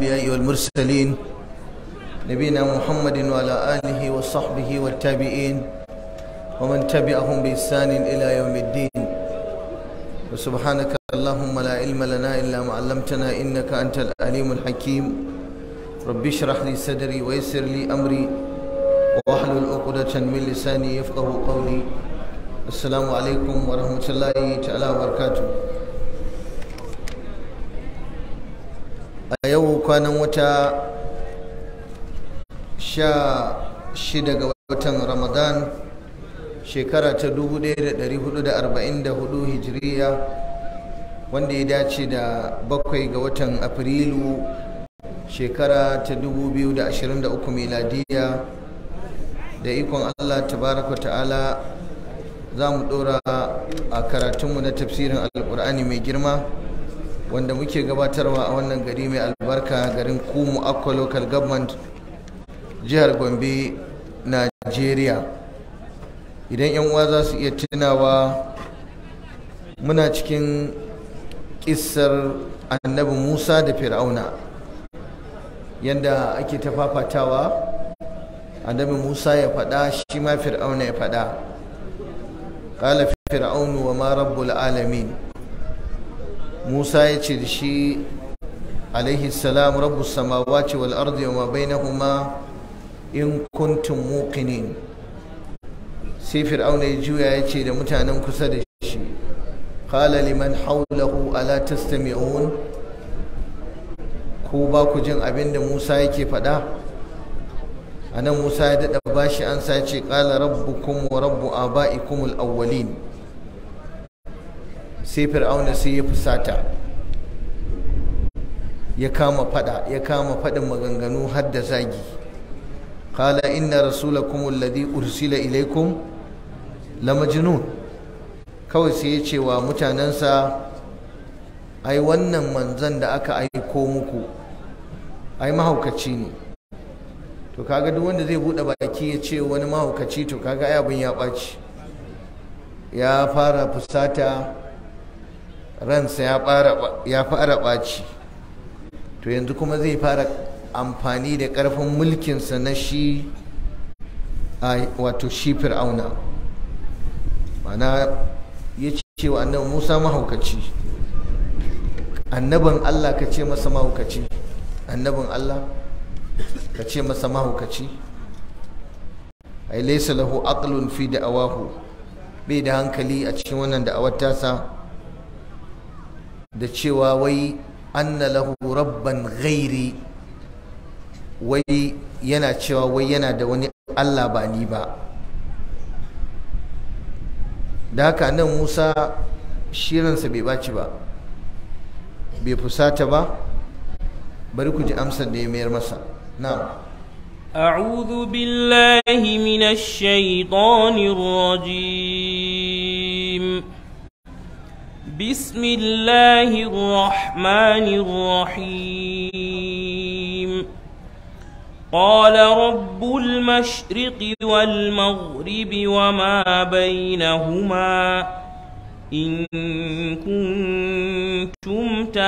الأنبياء والمرسلين نبينا محمد وعلى آله وصحبه والتابعين ومن تبعهم بإحسان إلى يوم الدين وسبحانك اللهم لا علم لنا إلا ما علمتنا إنك أنت العليم الحكيم رب اشرح لي صدري ويسر لي أمري واحلل عقدة من لساني يفقه قولي السلام عليكم ورحمة الله تعالى وبركاته a yau kwanan wata sha shida ga watan ramadan shekara ta 1444 hijiriya wanda ya dace da bakwai ga watan afrilu shekara ta 2023 miladiya da ikon allah tabaraka ta'ala za mu dora a karatunmu na tafsirin alkur'ani mai girma wanda muke gabatarwa a wannan gari mai albarka garin kumu akwa local government jihar gombe nigeria idan yan uwa za su iya tunawa muna cikin kissar annabi musa da fir'auna yadda ake ta fafatawa annabi musa ya faɗa shi ma fir'auna ya faɗa ƙala fir'aunu wa ma rabbul alamin Musa ya ce da shi alaihi salam rabbus samawati wal ardi wa ma bainahuma in kuntum muqinin sai fir'auna ya juya ya ce da mutanen kusa da shi qala liman hawlahu ala tastami'un ko ba ku jin abin da Musa yake faɗa anan Musa ya daɗa bashi an sa ce qala rabbukum wa rabbu aba'ikum al-awwalin sai fir'auna sai ya fusata ya kama fada ya kama fadin maganganu har da zagi qala inna rasulakum alladhi ursila ilaykum la majnun kawai sai ya ce wa mutanensa ai wannan manzon da aka aiko muku ai mahaukaci ne to kaga duk wanda zai bude baki ya ce wani mahaukaci to kaga ai abin ya ɓaci ya fara fusata ransa ya fara ɓaci to yanzu kuma zai fara amfani da ƙarfin mulkinsa na shi wato shi fir'auna mana ya ce wa annabi musa mahaukaci annabin allah ka ce masa mahaukaci annabin allah ka ce masa mahaukaci ai laisa lahu aqlun fi da'awahu bai da hankali a cikin wannan da'awar tasa da cewa wai anna lahu rabban ghairi wai yana cewa wai yana da wani Allah ba ni ba da haka nan Musa shirinsa bai baci ba bai fusata ba bari ku ji amsar da ya mayar masa na'am أعوذ بالله من الشيطان الرجيم بسم الله الرحمن الرحيم قال رب المشرق والمغرب وما بينهما إن كنتم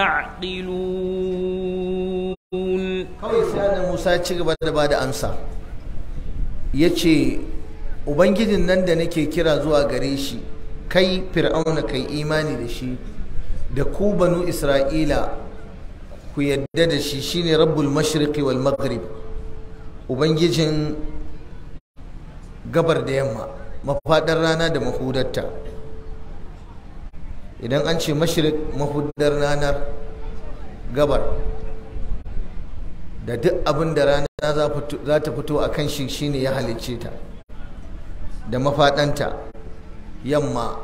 تعقلون kawai sai annabi Musa ya ci gaba da bada amsa yace ubangijin nan da nake kira zuwa gare shi kai fir'auna kai imani da shi da ku banu isra'ila ku yadda da shi shine rabbul mashriqi wal maghrib ubangijin gabar da yamma mafadar rana da mahudarta idan an ce mashriq mahudar ranar gabar da duk abin da rana za ta fito a kan shi shine ya halicce ta da mafaɗanta yamma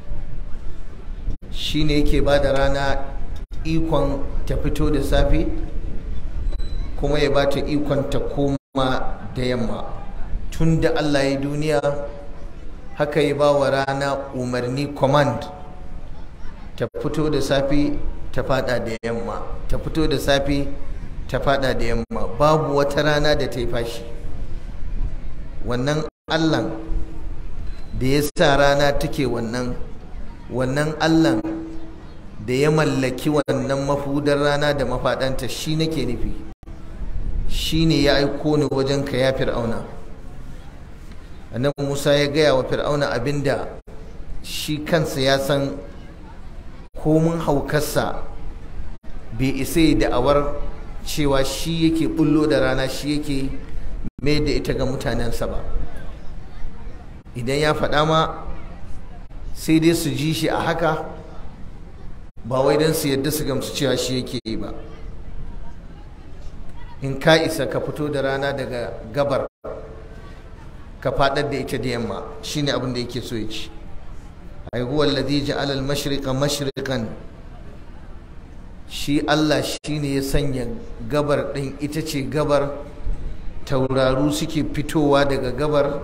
shi ne yake ba da rana ikon ta fito da safe kuma ya ba ta ikon ta koma da yamma tun da allah ya duniya haka ya ba wa rana umarni command ta fito da safe ta fada da yamma ta fito da safe ta fada da yamma babu wata rana da ta yi fashi wannan allan da ya sa rana take wannan wannan allan da ya mallaki wannan mafudar rana da mafaɗanta shi nake nufi shi ne ya aiko ni wajen ka ya fir'auna annabi musa ya gaya wa fir'auna abinda shi kansa ya san komin haukarsa bai isa yi da'awar cewa shi yake bullo da rana shi yake mai da ita ga mutanensa ba idan ya faɗa ma sai dai su ji shi a haka ba wai don su yadda su gamsu cewa shi yake yi ba in ka isa ka fito da rana daga gabar ka faɗar da ita da yamma shine abin da yake so ya ci ai huwa alladhi ja'ala al-mashriqa mashriqan shi Allah shine ya sanya gabar din ita ce gabar tauraru suke fitowa daga gabar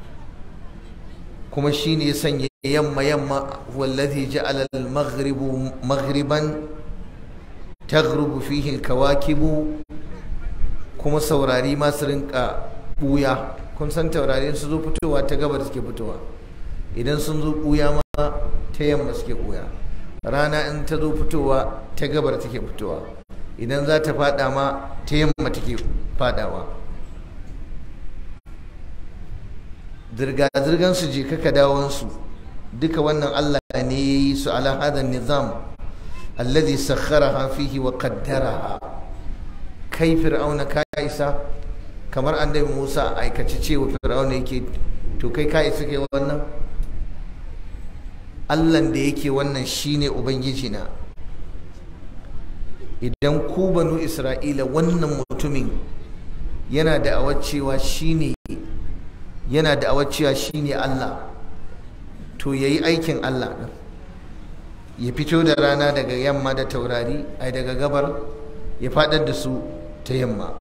kuma shine ya sanya yamma yamma wallazi ja'ala al-maghribu maghriban taghrubu fihi al-kawakibu kuma saurari ma su rinka buya kun san taurari su zo fitowa ta gabar suke fitowa idan sun zo buya ma ta yamma suke buya rana in ta zo fitowa ta gabar take fitowa idan za ta fada ma ta yamma take fadawa zirga-zirgan su je kaka dawonsu duka wannan Allah ne ya yi su ala hadan nizam alladhi sakharaha fihi wa qaddaraha kai fir'auna ka isa kamar annabi Musa aikace cewa fir'auna yake to kai ka isa kai wannan Allahn da yake wannan shine ubangiji na idan ku banu Isra'ila wannan mutumin yana da cewa shine yana da cewa shine Allah to yayi aikin Allah din ya fito da rana daga yamma da taurari ai daga gabar ya fadar da su ta yamma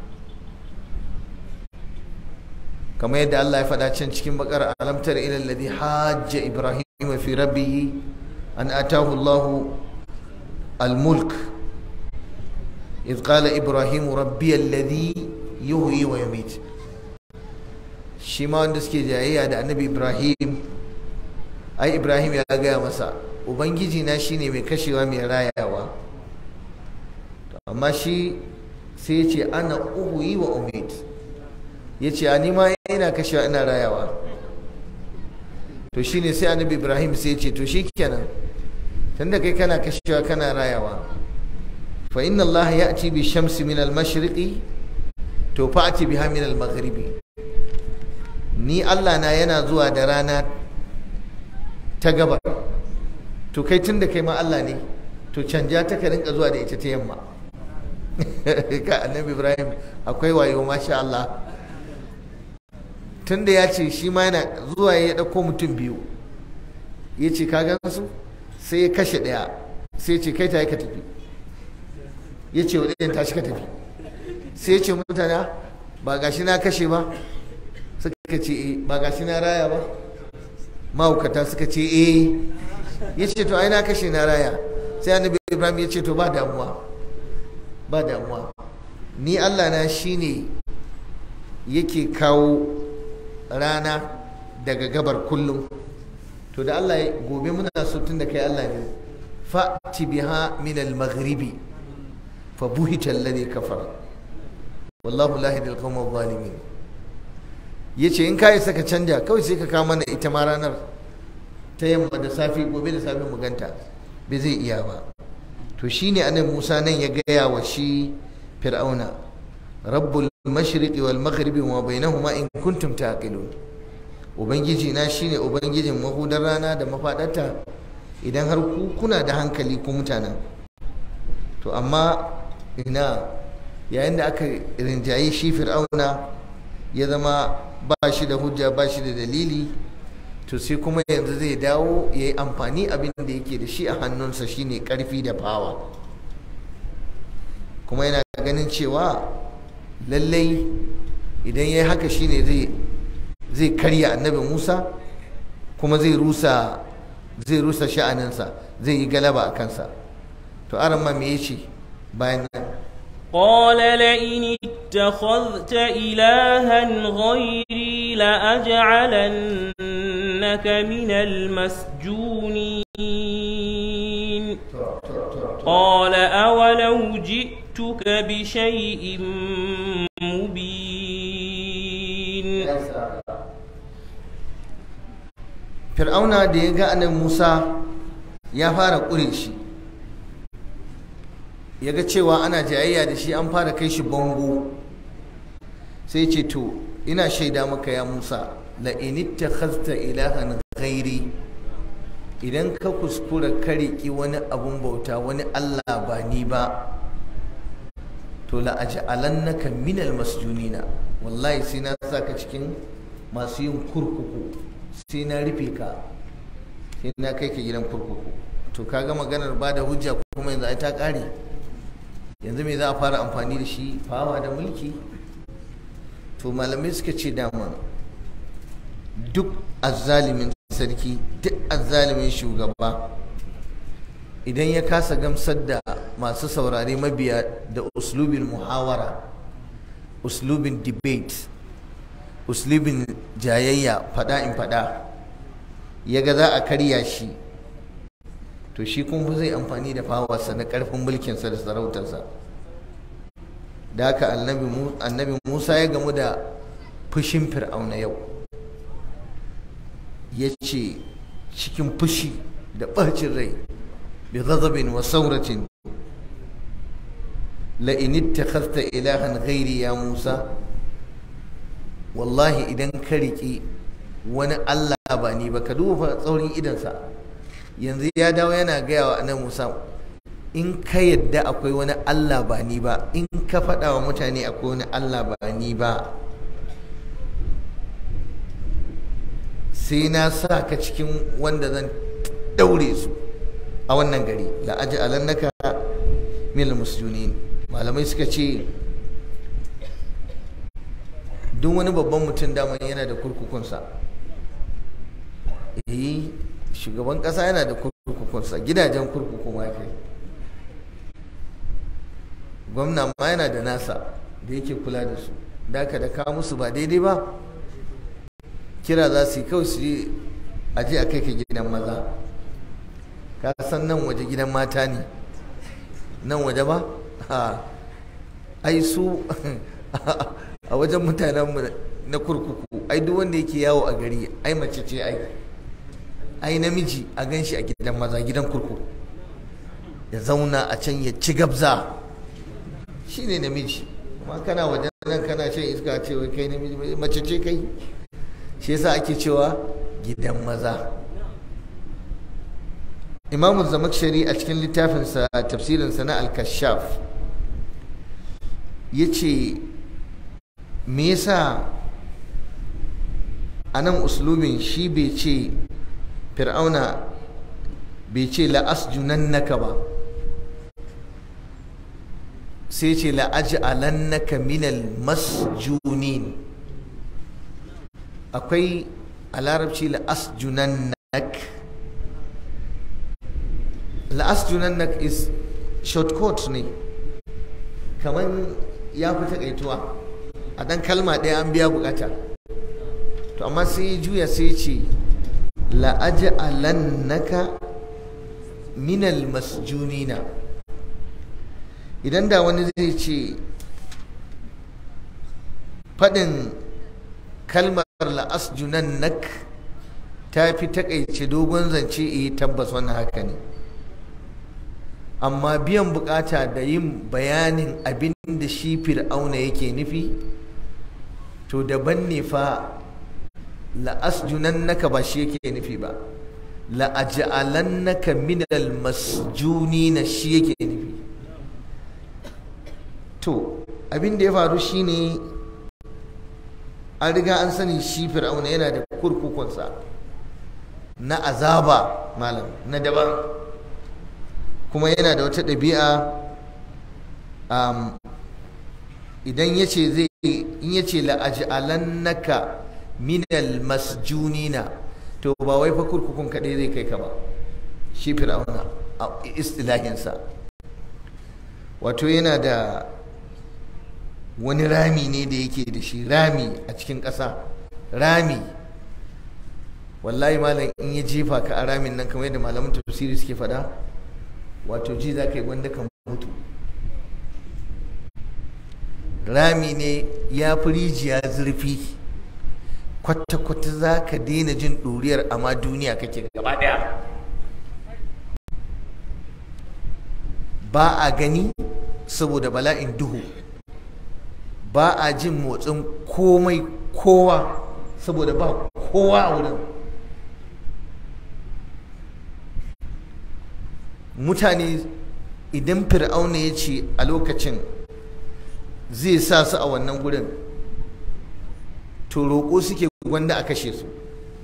kamar yadda Allah ya faɗa can cikin bakar alamtar ila alladhi hajja ibrahim fi rabbih an atahu Allah al-mulk إذ قال إبراهيم ربي الذي يحيي ويميت shi ma wanda suke jayayya da annabi ibrahim ai ibrahim ya gaya masa ubangiji na shine mai kashewa mai rayawa amma shi sai ya ce ana uhuyi wa umid ya ce a nima ina kashewa ina rayawa to shine sai annabi ibrahim sai ya ce to shi kenan tunda kai kana kashewa kana rayawa fa inna allah ya'ti bi shamsi min al-mashriqi to fa'ati biha min al-maghribi ni Allah na yana zuwa da rana ta gabar to kai tun da kai ma Allah ne to canja ta ka rinka zuwa da ita ta yamma ka annabi Ibrahim akwai wayo masha Allah tun da ya ce shi ma yana zuwa ya ɗauko mutum biyu ya ce ka gan su sai ya kashe ɗaya sai ya ce kai ta yi ka tafi ya ce wa ɗayan tashi ka tafi sai ya ce mutane ba gashi na kashe ba suka ce eh ba gashi na raya ba mahaukata suka ce eh ya ce to ai na kashe na raya sai annabi ibrahim ya ce to ba damuwa ba damuwa ni allah na shine yake kawo rana daga gabar kullum to da allah gobe muna so tun da kai allah ne fa'ti biha min al-maghribi fa buhita alladhi kafara wallahu la yahdi al-qawma adh-dhalimin ya ce in kayi saka canja kawai sai ka kawo mana ita ma ranar ta yamma da safi gobe da safi mu ganta bai zai iya ba to shine anan Musa nan ya gaya wa shi Fir'auna rabbul mashriqi wal maghribi wa bainahuma in kuntum taqilun ubangiji na shine ubangijin mahudar rana da mafadarta idan har ku kuna da hankali ku mutanen to amma ina yayin da aka rinjaye shi Fir'auna ya zama ba shi da hujja ba shi da dalili to sai kuma yanzu zai dawo ya yi amfani abin da yake da shi a hannunsa shine karfi da fawa kuma yana ganin cewa lallai idan ya yi haka shine zai karya annabi musa kuma zai rusa zai rusa sha'aninsa zai yi galaba a kansa to aran ma me yace bayan nan قال لئن اتخذت إلها غيري لأجعلنك من المسجونين قال أولو جئتك بشيء مبين fir'auna da ya ga annabi musa ya fara ƙure shi ya ga cewa ana jayayya da shi an fara kai shi bango sai ce to ina shaida maka ya musa la inittakhazta ilahan ghairi idan ka kuskura ka riƙi wani abun bauta wani allah ba ni ba to la aj'alannaka minal masjunina wallahi sai na saka cikin masu yin kurkuku sai na rufe ka sai na kai ka gidan kurkuku to kaga maganar ba da hujja kuma yanzu ai ta kare yanzu me za a fara amfani da shi fawa da mulki to malamai suka ce dama duk azzalimin sarki duk azzalimin shugaba idan ya kasa gamsar da masu saurare mabiya da uslubin muhawara uslubin debate uslubin jayayya fada in fada ya ga za a karya shi to shi kuma zai amfani da fawarsa na karfin mulkinsa da sarautarsa da haka annabi musa ya gamu da fushin fir'auna yau ya ce cikin fushi da ɓacin rai bi ghadabin wa sauratin la in ittakhadhta ilahan ghairi ya musa wallahi idan ka riƙi wani Allah ba ni ba ka duba tsaurin idansa yanzu ya dawo yana gaya wa annabi Musa in ka yadda akwai wani Allah ba ni ba in ka faɗa wa mutane akwai wani Allah ba ni ba sai na sa ka cikin wanda zan daure su a wannan gari la aji alannaka min musjunin malamai suka ce duk wani babban mutum daman yana da kurkukunsa eh shugaban kasa yana da kurkukunsa gidajen kurkuku ma kai gwamna ma yana da nasa da yake kula da su da ka da kawo musu ba daidai ba kira za su yi kawai su yi aje a kai ka gidan maza ka san nan waje gidan mata ne nan waje ba ai su a wajen mutanenmu na kurkuku ai duk wanda yake yawo a gari ai mace ce ai ai namiji a gan shi a gidan maza gidan kurkuku ya zauna a can ya ci gabza shi ne namiji amma kana wajen nan kana shan iska ce wai kai namiji mace ce kai shi yasa ake cewa gidan maza imamu zamakshari a cikin littafinsa tafsirinsa na al-kashaf ya ce me yasa a nan uslubin shi bai ce fir'auna bai ce la'asjunannaka ba sai ce la'aj'alannaka minal masjunin akwai a larabci la'asjunannak la'asjunannak is shortcut ne kamar ya fi takaituwa a dan kalma ɗaya an biya bukata to amma sai ya juya sai ya ce la'aj'alannaka minal masjunina idan da wani zai ce faɗin kalmar la'asjunannak ta fi takaice dogon zance iya tabbas wannan haka ne amma biyan bukata da yin bayanin abin da shi fir'auna yake nufi to daban ne fa la'asjunannaka ba shi yake nufi ba la'aj'alannaka minal masjunina shi yake nufi to abin da ya faru shine an riga an sani shi fir'auna yana da kurkukunsa na azaba malam na daban kuma yana da wata ɗabi'a idan ya ce zai in ya ce la'aj'alannaka minal masjunina to ba wai fa kurkukun kaɗai zai kai ka ba shi fir'auna a istilahinsa wato yana da wani rami ne da yake da shi rami a cikin ƙasa rami wallahi malam in ya jefa ka a ramin nan kamar yadda malaman tafsiri suke faɗa wato ji za ka yi gwanda ka mutu rami ne ya fi rijiya zurfi kwata-kwata za ka daina jin ɗuriyar amma duniya kake gaba ɗaya ba a gani saboda bala'in duhu ba a jin motsin komai kowa saboda ba kowa a wurin mutane idan fir'auna ya ce a lokacin zai sa su a wannan gurin to roƙo suke gwanda a kashe su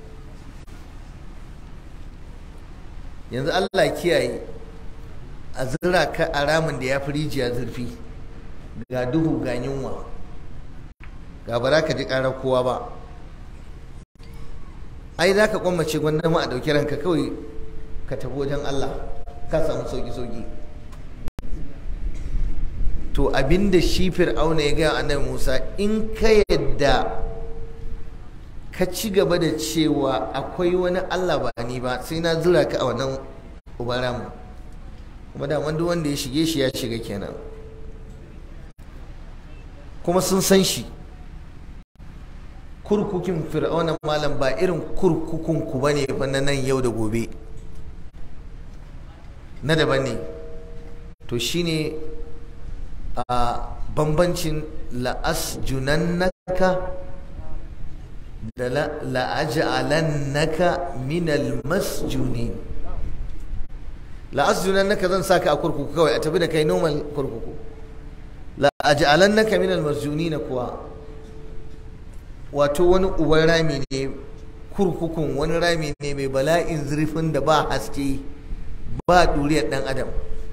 yanzu allah kiyaye a zira ka a ramin da ya fi rijiya zurfi ga duhu ga yunwa ga ba za ka ji ƙarar kowa ba ai za ka kwamace gwanda ma a ɗauki ranka kawai ka tafi wajen allah ka samu sauki-sauki to abinda shi fir'auna ya gaya annabi musa in ka yadda ka ci gaba da cewa akwai wani allah ba ni ba sai na zura ka a wannan ubaramu kuma da duk wanda ya shige shi ya shiga kenan kuma sun san shi kurkukin fir'auna malam ba irin kurkukun ku bane fa na nan yau da gobe na daban ne to shine a bambancin la'asjunannaka da la'aj'alannaka minal masjunin la'asjunannaka zan saka a kurkuku kawai a tafi da kai normal kurkuku la'aj'alannaka minal masjunin kuwa wato wani uban rami ne kurkukun wani rami ne mai bala'in zurfin da ba haske ba duriyar dan adam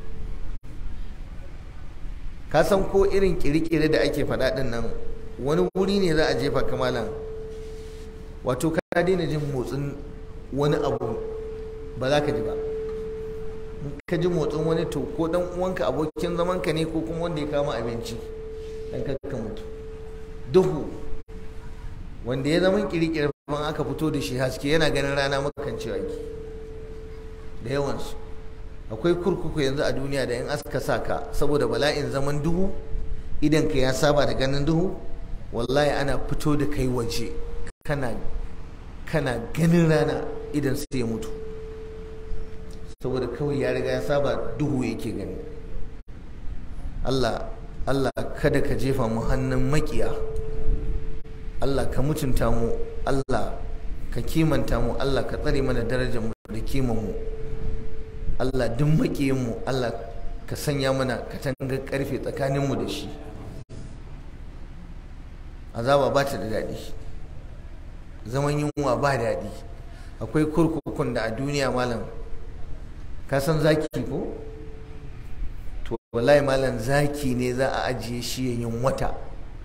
ka san ko irin kirkire da ake faɗa ɗin nan wani wuri ne za a jefa kamalan wato ka daina jin motsin wani abu ba za ka ji ba ka ji motsin wani to ko dan uwanka abokin zamanka ne ko kuma wanda ya kama abinci dan ka mutu duhu wanda ya zama kirkire ban aka fito da shi haske yana ganin rana makan cewa ki da yawansu akwai kurkuku yanzu a duniya da in aska sa ka saboda bala'in zaman duhu idan ka ya saba da ganin duhu wallahi ana fito da kai waje kana kana ganin rana idan sai ya mutu saboda kawai ya riga ya saba duhu yake gani Allah Allah kada ka jefa mu hannun makiya Allah ka mutunta mu Allah ka kimanta mu Allah ka tsare mana darajar mu da kiman mu Allah duk makiyin mu Allah ka sanya mana katangar karfe tsakanin mu da shi azaba ba ta da daɗi zaman yunwa ba daɗi akwai kurkukun da a duniya malam ka san zaki ko to wallahi malam zaki ne za a ajiye shi ya yin wata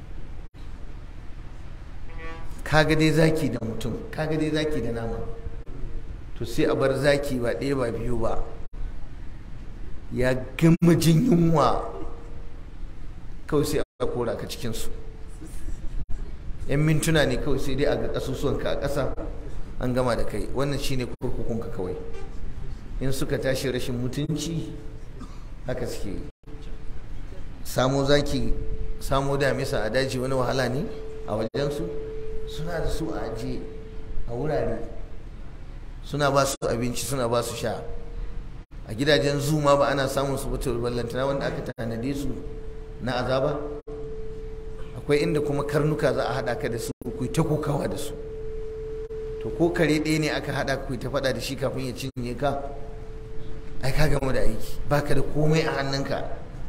kaga dai zaki da mutum kaga dai zaki da nama to sai a bar zaki ba ɗaya ba biyu ba ya gama jin yunwa kawai sai a kora ka cikinsu yan mintuna ne kawai sai dai a ga ƙasusuwanka a ƙasa an gama da kai wannan shine kurkukunka kawai in suka tashi rashin mutunci haka suke samo zaki samo damisa a daji wani wahala ne a wajensu suna da su a ajiye a wurare suna ba su abinci suna ba su sha a gidajen zuma ba ana samun su bata ballantana wanda aka tanade su na azaba akwai inda kuma karnuka za a haɗa ka da su ku ta kokawa da su to ko kare ɗaya ne aka haɗa ku ta faɗa da shi kafin ya cinye ka ai ka gama da aiki baka da komai a hannunka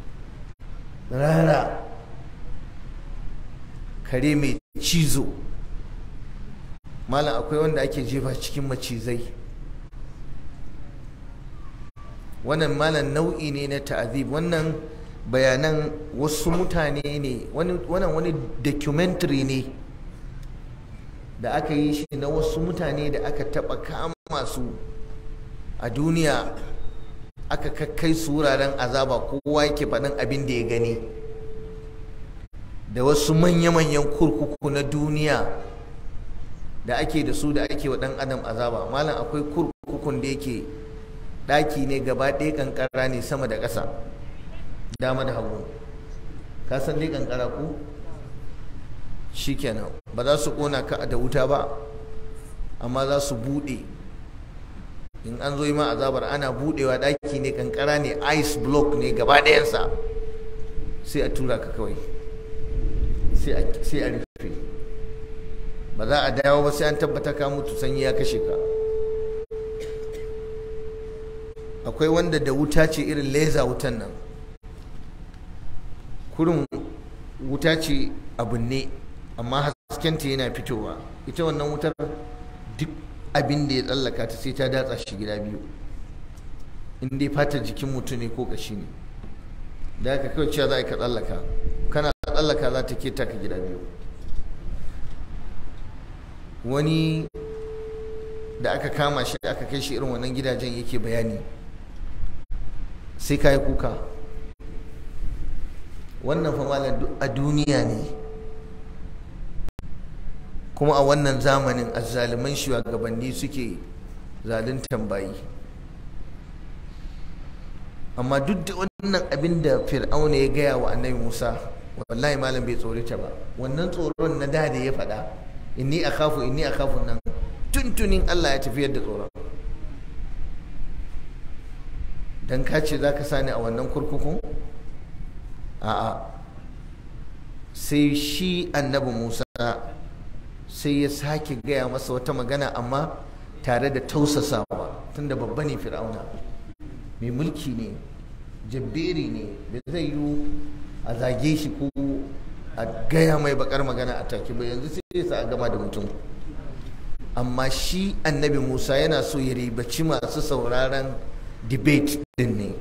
rara kare mai cizo malam akwai wanda ake jefa cikin macizai wannan malam nau'i ne na ta'azib wannan bayanan wasu mutane ne wannan wani documentary ne da aka yi shi na wasu mutane da aka taba kama su a duniya aka kakkai su wuraren azaba kowa yake faɗin abin da ya gani da wasu manya-manyan kurkuku na duniya da ake da su da ake wa ɗan adam azaba malam akwai kurkukun da yake ɗaki ne gaba ɗaya kankara ne sama da ƙasa dama da hagu ka san dai kankara ku shikenan ba za su ƙona ka da wuta ba amma za su buɗe in an zo yi ma azabar ana buɗewa ɗaki ne kankara ne ice block ne gaba ɗayansa sai a tura ka kawai sai a rufe ba za a dawo ba sai an tabbata ka mutu sanyi ya kashe ka akwai wanda da wuta ce irin leza wutan nan kurin wuta ce abin ne amma haskenta yana fitowa ita wannan wutar duk abin da ya tsallaka ta sai ta datsa shi gida biyu in dai fatar jikin mutum ne ko kashi ne da aka kawai cewa za a ka tsallaka kana tsallaka za ta keta ka gida biyu wani da aka kama shi aka kai shi irin wannan gidajen yake bayani sai ka yi kuka wannan fa malam a duniya ne kuma a wannan zamanin azzaliman shugabanni suke zaluntan bayi amma duk da wannan abin da fir'auna ya gaya wa annabi musa wallahi malam bai tsorita ba wannan tsoron na da da ya faɗa inni akhafu inni akhafu nan tuntunin Allah ya tafiyar da tsoron dan ka ce zaka sani a wannan kurkukun a'a sai shi annabi Musa sai ya sake gaya masa wata magana amma tare da tausasawa tunda babba ne fir'auna mai mulki ne jabberi ne da zai yi a zage shi ko a gaya mai bakar magana a take ba yanzu sai sa a gama da mutum amma shi annabi musa yana so ya ribaci masu sauraron debate din ne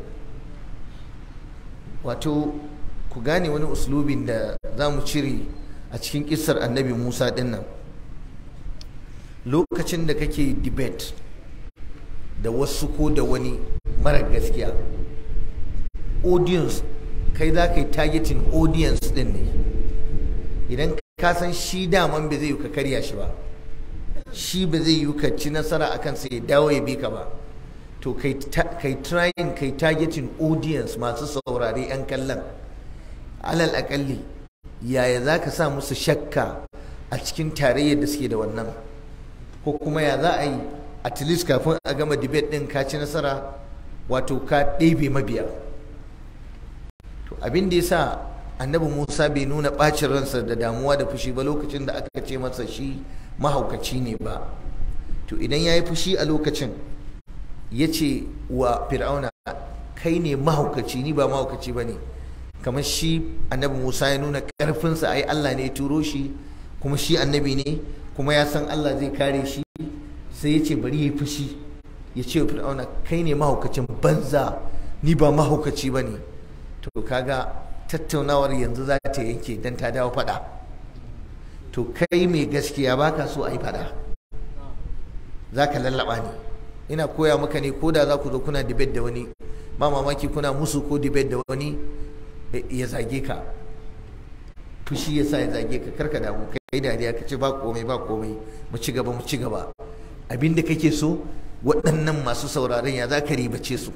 wato ku gane wani uslubin da za mu cire a cikin kisar annabi musa din nan lokacin da kake debate da wasu ko da wani mara gaskiya audience kai za ka yi targeting audience din ne idan ka san shi daman ba zai yi ka karya shi ba shi ba zai yi ka ci nasara a kansa ya dawo ya bi ka ba to kai trying kai targeting audience masu saurare 'yan kallon alal akalli yaya za ka sa musu shakka a cikin tarayyar da suke da wannan ko kuma ya za a yi at least kafin a gama debate din ka ci nasara wato ka ɗebe mabiya to abin da ya sa annabi musa bai nuna ɓacin ransa da damuwa da fushi ba lokacin da aka ce masa shi mahaukaci ne ba to idan ya yi fushi a lokacin ya ce wa fir'auna kai ne mahaukaci ni ba mahaukaci ba ne kamar shi annabi musa ya nuna ƙarfinsa ai allah ne ya turo shi kuma shi annabi ne kuma ya san allah zai kare shi sai ya ce bari ya yi fushi ya ce wa fir'auna kai ne mahaukacin banza ni ba mahaukaci ba ne to kaga tattaunawar yanzu za ta yanke don ta dawo fada to kai mai gaskiya baka so a yi fada za ka lallaba ne ina koya maka ne ko da za ku zo kuna debate da wani ba mamaki kuna musu ko debate da wani ya zage ka fushi ya sa ya zage ka karka damu kai dariya ka ce ba komai ba komai mu ci gaba mu ci gaba abinda kake so waɗannan masu sauraron ya za ka ribace su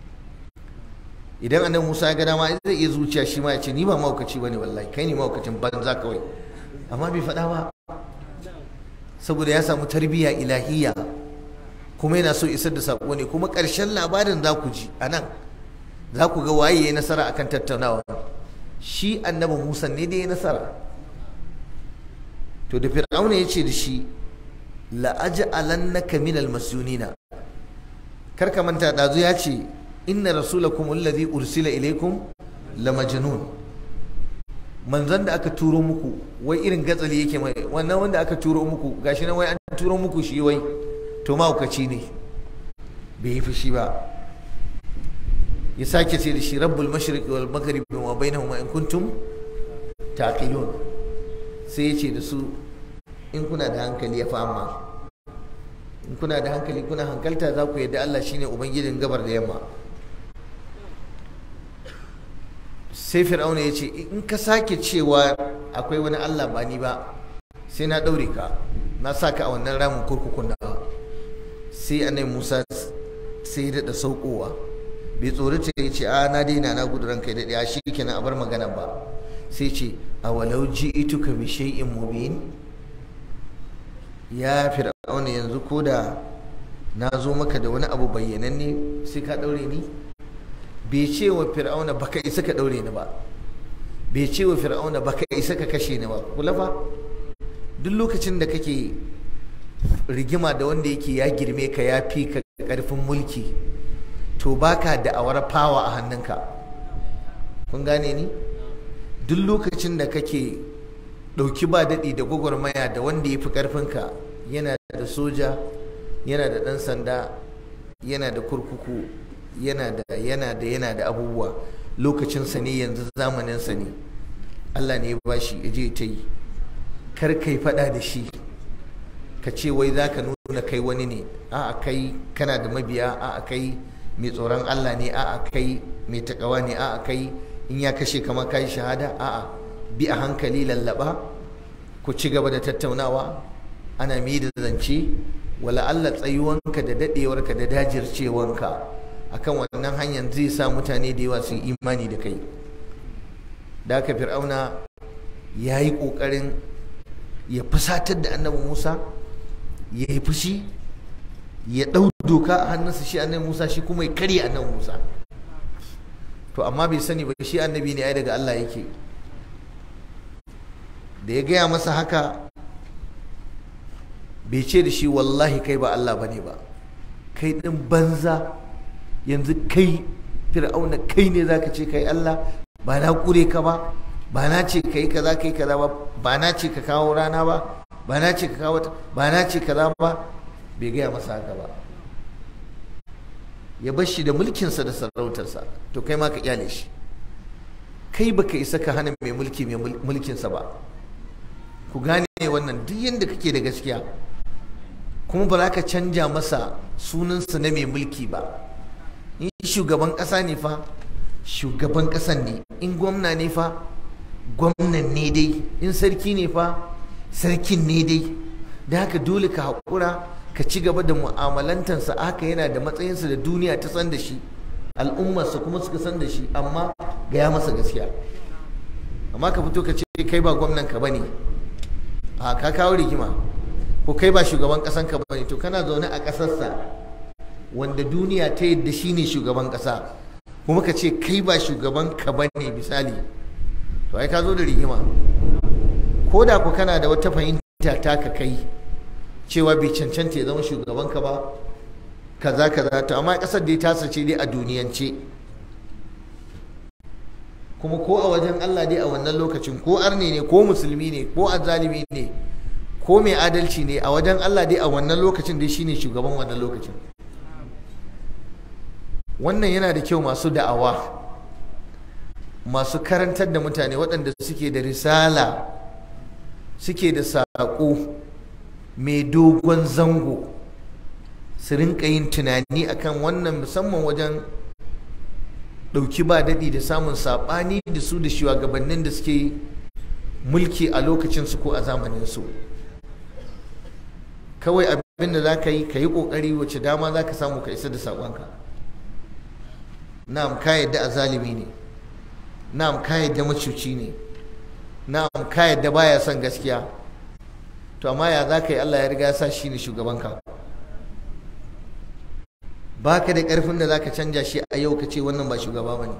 idan annabi Musa ya ga dama zai iya zuciya shi ma ya ce ni ba mahaukaci bane wallahi kai ne mahaukacin banza kawai amma bai faɗa ba saboda ya samu tarbiyya ilahiyya kuma yana so isar da sako ne kuma ƙarshen labarin za ku ji a nan za ku ga waye ya nasara akan tattaunawa shi annabi Musa ne da ya nasara to da fir'auna ya ce da shi la'aj'alannaka minal masyunina kar ka manta dazu ya ce inna rasulakum alladhi ursila ilaykum la majnun manzon da aka turo muku wai irin gatsali yake mai wannan wanda aka turo muku gashi nan wai an turo muku shi wai to mahaukaci ne bai yi fushi ba ya sake ce da shi rabbul mashriqi wal maghribi wa bainahuma in kuntum taqilun sai ya ce da su in kuna da hankali ya fama in kuna da hankali kuna hankalta za ku yadda Allah shine ubangijin gabar da yamma sai fir'auna ya ce in ka sake cewa akwai wani Allah ba ni ba sai na ɗaure ka na sa ka a wannan ramin kurkukun da sai annabi Musa sai ya daɗa saukowa bai tsorata ya ce a na daina na gudu ranka ya daɗe a shi kenan a bar magana ba sai ce a walau ji ituka bi shay'in mubin ya fir'auna yanzu ko da na zo maka da wani abu bayyananne sai ka ɗaure ni bai ce wa fir'auna baka isa ka ɗaure ni ba bai ce wa fir'auna baka isa ka kashe ni ba kula fa duk lokacin da kake rigima da wanda yake ya girme ka ya fi ka karfin mulki to baka da'awar fawa a hannunka kun gane ni duk lokacin da kake ɗauki ba daɗi da gwagwarmaya da wanda ya fi ƙarfinka yana da soja yana da ɗan sanda yana da kurkuku yana da yana da yana da abubuwa lokacinsa ne yanzu zamaninsa ne Allah ne ya bashi ya je ta yi kar kai faɗa da shi ka ce wai za ka nuna kai wani ne a'a kai kana da mabiya a'a kai mai tsoron Allah ne a'a kai mai takawa ne a'a kai in ya kashe kama kai shahada a'a bi a hankali lallaba ku ci gaba da tattaunawa ana mi da zance wala Allah tsayuwanka da dadewarka da dajircewanka akan wannan hanyar zai sa mutane da yawa su imani da kai da aka fir'auna ya yi ƙoƙarin ya fusatar da annabi musa ya yi fushi ya ɗau doka a hannunsa shi annabi musa shi kuma ya karya annabi musa to amma bai sani ba shi annabi ne ai daga allah yake da ya gaya masa haka bai ce da shi wallahi kai ba allah ba ne ba kai ɗin banza yanzu kai fir'auna kai ne zaka ce kai allah ba na ƙure ka ba ba na ce ka yi kaza ka yi kaza ba ba na ce ka kawo rana ba ba na ce ka kawo ba na ce kaza ba bai gaya masa haka ba ya bar shi da mulkinsa da sarautarsa to kai ma ka kyale shi kai baka isa ka hana mai mulki mai mulkinsa ba ku gane wannan duk yadda kake da gaskiya kuma ba za ka canja masa sunansa na mai mulki ba in shugaban ƙasa ne fa shugaban ƙasan ne in gwamna ne fa gwamnan ne dai in sarki ne fa sarkin ne dai da haka dole ka haƙura ka ci gaba da mu'amalantarsa haka yana da matsayinsa da duniya ta san da shi al'ummarsa kuma suka san da shi amma gaya masa gaskiya amma ka fito ka ce kai ba gwamnan ka bane a ka kawo rigima ko kai ba shugaban ƙasan ka bane to kana zaune a ƙasarsa wanda duniya ta yadda shi ne shugaban ƙasa kuma ka ce kai ba shugaban ka bane misali to ai ka zo da rigima ko da ku kana da wata fahimta ta ka kai cewa bai cancanta ya zama shugaban ka ba kaza kaza to amma kasar da ta sace dai a duniyance kuma ko a wajen Allah dai a wannan lokacin ko arne ne ko musulmi ne ko azzalimi ne ko mai adalci ne a wajen Allah dai a wannan lokacin dai shine shugaban wannan lokacin wannan yana da kyau masu da'awa masu karantar da mutane waɗanda suke da risala suke da saƙo mai dogon zango su rinka yin tunani akan wannan musamman wajen ɗauki ba daɗi da samun saɓani da su da shugabannin da suke mulki a lokacinsu ko a zamaninsu kawai abin da za ka yi ka yi ƙoƙari wace dama za ka samu ka isa da saƙonka na'am ka yadda a zalimi ne na'am ka yadda macuci ne na'am ka yadda baya son gaskiya to amma ya za ka yi Allah ya riga sa shi ne shugabanka ba ka da ƙarfin da za ka canja shi a yau ka ce wannan ba shugaba ba ne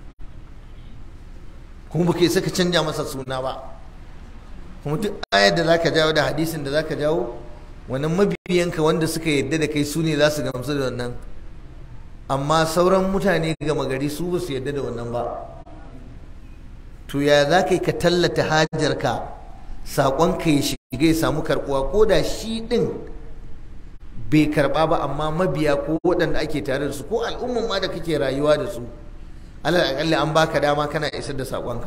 kuma baka isa ka canja masa suna ba kuma duk ayar da za ka jawo da hadisin da za ka jawo wannan mabiyanka wanda suka yadda da kai su ne za su gamsu da wannan amma sauran mutane gama gari su ba su yadda da wannan ba to ya za ka yi ka tallata hajarka saƙonka ya shiga ya samu karɓuwa ko da shi ɗin bai karɓa ba amma mabiya ko waɗanda ake tare da su ko al'umman ma da kake rayuwa da su alal aƙalli an baka dama kana isar da saƙonka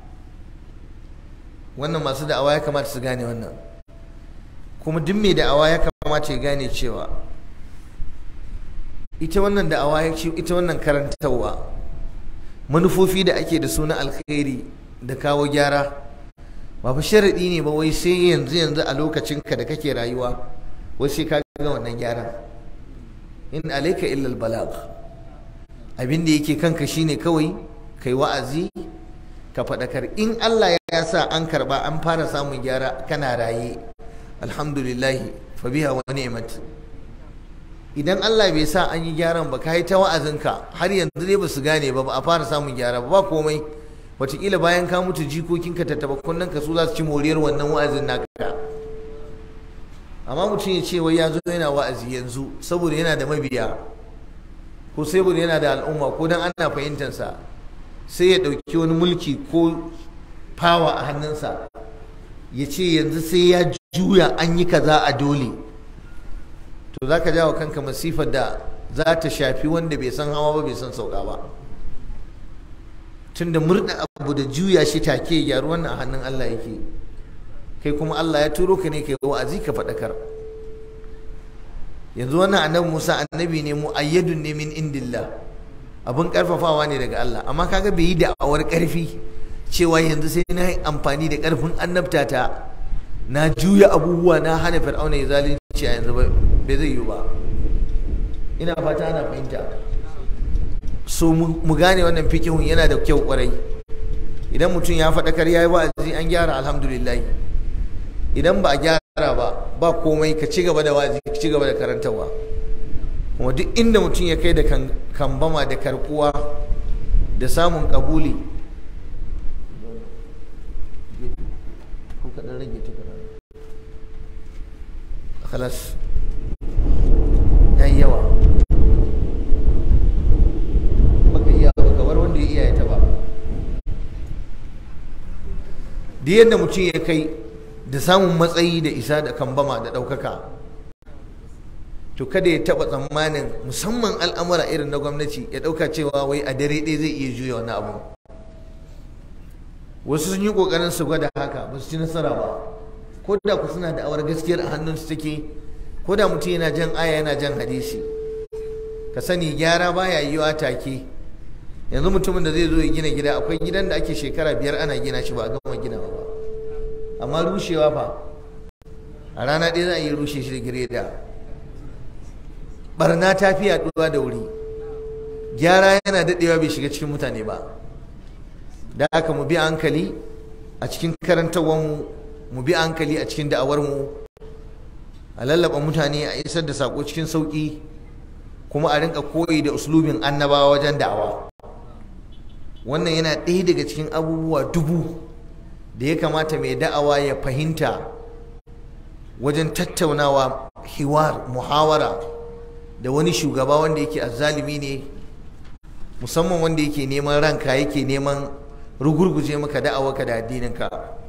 wannan masu da'awa ya kamata su gane wannan kuma duk mai da'awa ya kamata ya gane cewa ita wannan da'awa ya ce ita wannan karantarwa manufofi da ake da su na alkhairi da kawo gyara ba fa sharaɗi ne ba wai sai yanzu yanzu a lokacin ka da kake rayuwa wai sai ka ga wannan gyaran in alayka illa albalagh abin da yake kanka shine kawai kai wa'azi ka faɗakar in Allah ya sa an karba an fara samun gyara kana raye alhamdulillah fa biha wa ni'mat idan Allah bai sa an yi gyaran ba kai ta wa'azinka har yanzu dai ba su gane ba ba a fara samun gyara ba komai wataƙila bayan ka mutu jikokinka tattaba kunnen ka su za su ci moriyar wannan wa'azin naka amma mutum ya ce wai ya zo yana wa'azi yanzu saboda yana da mabiya ko saboda yana da al'umma ko dan ana fahimtansa sai ya ɗauki wani mulki ko fawa a hannunsa ya ce yanzu sai ya juya an yi kaza a dole to za ka jawo kanka masifar da za ta shafi wanda bai san hawa ba bai san sauka ba tunda murda abu da juya shi take gyaru wannan a hannun Allah yake kai kuma Allah ya turo ka ne kai wa'azi ka faɗakar yanzu wannan annabi Musa annabi ne mu ayyadun ne min indillah abin karfafawa ne daga Allah amma kaga bai yi da'awar karfi cewa yanzu sai na yi amfani da karfin annabtata na juya abubuwa na hana fir'auna ya zalunci a yanzu bai zai yi ba ina fata ana fahimta so mu gane wannan fikihun yana da kyau kwarai idan mutum ya faɗakar ya yi wa'azi an gyara alhamdulillah idan ba a gyara ba ba komai ka ci gaba da wa'azi ka ci gaba da karantarwa kuma duk inda mutum ya kai da kambama da karkuwa da samun kabuli khalas yawa baka iya ba kamar wanda ya iya ya taba duk yadda mutum ya kai da samun matsayi da isa da kambama da ɗaukaka to kada ya taɓa tsammanin musamman al'amura irin na gwamnati ya ɗauka cewa wai a dare ɗaya zai iya juya wani abu wasu sun yi ƙoƙarin su gwada haka ba su ci nasara ba ko da ku suna da awar gaskiyar a hannunsu take ko da mutum yana jan aya yana jan hadisi ka sani gyara baya yiwa take yanzu mutumin da zai zo ya gina gida akwai gidan da ake shekara biyar ana gina shi ba a gama ginawa ba amma rushewa fa a rana ɗaya za a yi rushe shi da gireda barna ta fi yaduwa da wuri gyara yana daɗewa bai shiga cikin mutane ba da haka mu bi hankali a cikin karantarwarmu mu bi hankali a cikin da'awarmu a lallaba mutane a isar da sako cikin sauƙi kuma a rinka koyi da uslubin annabawa wajen da'awa wannan yana ɗaya daga cikin abubuwa dubu da ya kamata mai da'awa ya fahimta wajen tattaunawa hiwar muhawara da wani shugaba wanda yake azzalimi ne musamman wanda yake neman ranka yake neman rugurguje maka da'awarka da addininka